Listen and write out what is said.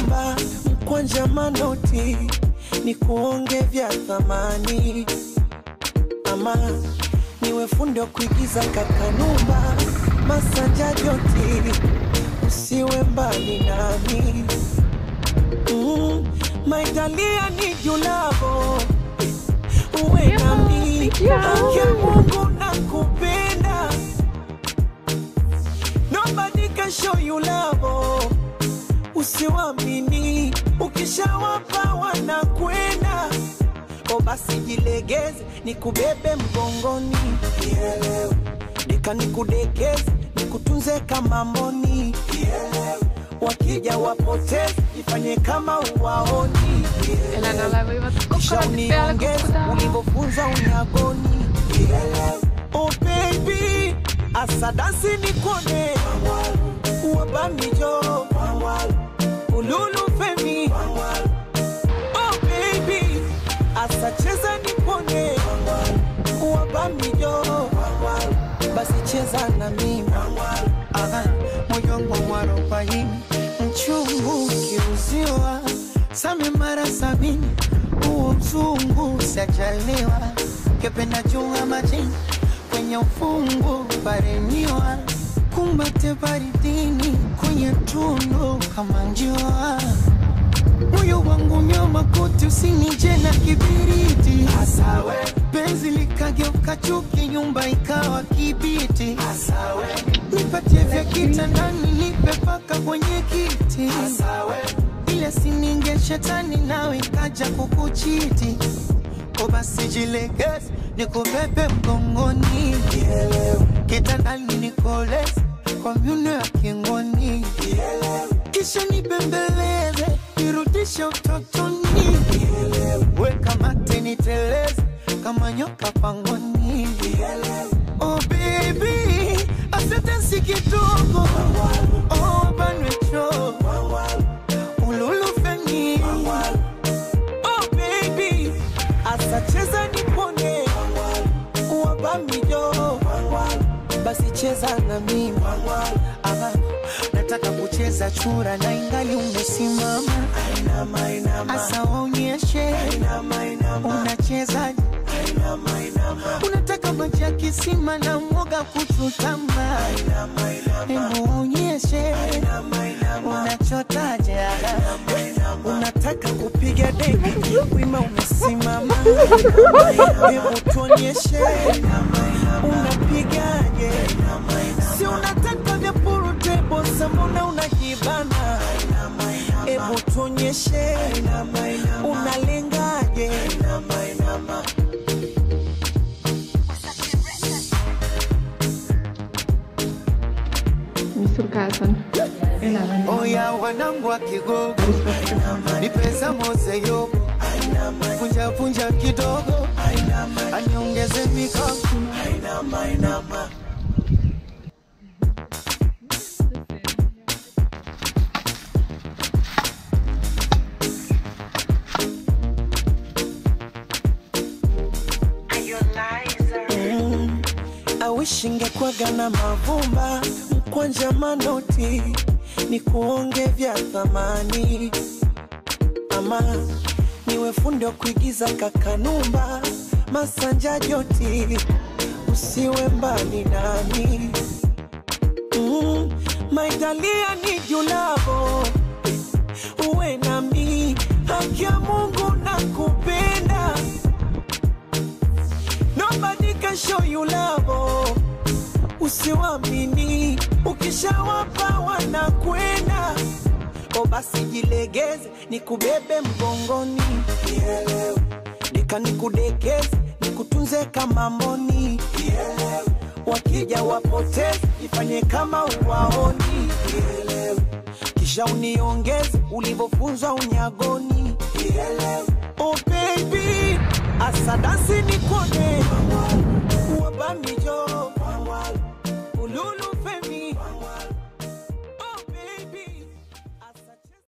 kanumba mkwanja manoti ni kuonge vya thamani ama niwe fundi wa kuigiza kakanumba masanja joti usiwe mbali nami mm, maitalia ni julavo uwe nami haki ya Mungu nakupenda nobody can show you love usiwamini ukishawapa wanakwenda o basi jilegeze nikubebe mgongoni Nielewe. deka nikudekeze nikutunze kama mboni Nielewe. wakija wapoteze ifanye kama uwaoni Elänellä voivat kisha kukkarat päällä uniongeze kukkutaan. ulivyofunzwa unyagoni oh baby asadasi nikone wabamijo ululu femi oh baby asacheza nipone wabamijo basi cheza na mimi Aha, moyo wangu mwarobaini mchungu ukiuziwa same mara sabini huo mzungu sajaliwa kependa chunga majini kwenye ufungu paremiwa kumbate baridini kwenye tundu kama njua moyo wangu nyoma kote usinije na kibiriti Asawe. penzi likageuka chuki nyumba ikawa kibiti Asawe. nipatie vya kitandani nipe paka kwenye kiti Asawe. ile sininge shetani nawe ikaja kukuchiti ko basi jilegeze nikubebe mgongoni kitandani nikoleze kwa myuno ya kingoni kisha nibembeleze nirudishe utotoni weka mate niteleze kama nyoka pangoni oh baby asetensi kidogo oh banwecho ululufeni oh baby asacheza nipone wabamijo basi cheza na mimi Aha, nataka kucheza chura na ingali umesimama asa waonyeshe unachezaje unataka maji ya kisima na mwoga kuchutama hebu waonyeshe unachotaje unataka kupiga deki wima umesimama hebu tuonyeshe unapigaje si unataka vya purutebo sambona unajibana hebu tuonyeshe unalengaje Missä sun käs on elävän? oya wanangu wa kigogo ni pesa mose yoko punja punja kidogo aniongeze mikono Mm, I wish ingekwaga na mavumba mkwanja manoti ni kuonge vya thamani ama niwe fundi wa kuigiza kakanumba masanja joti usiwe mbali nami mm, maitalia ni julavo uwe nami haki ya Mungu nakupenda Nobody can show you love. Usiwamini, ukishawapa wanakwenda. O basi jilegeze, nikubebe mgongoni. Nielewe. Deka nikudekeze, nikutunze kama mboni. Nielewe. Wakija wapoteze, ifanye kama uwaoni. Nielewe. Kisha uniongeze ulivyofunzwa unyagoni. Nielewe. Oh baby, asadasi nikone wabamijo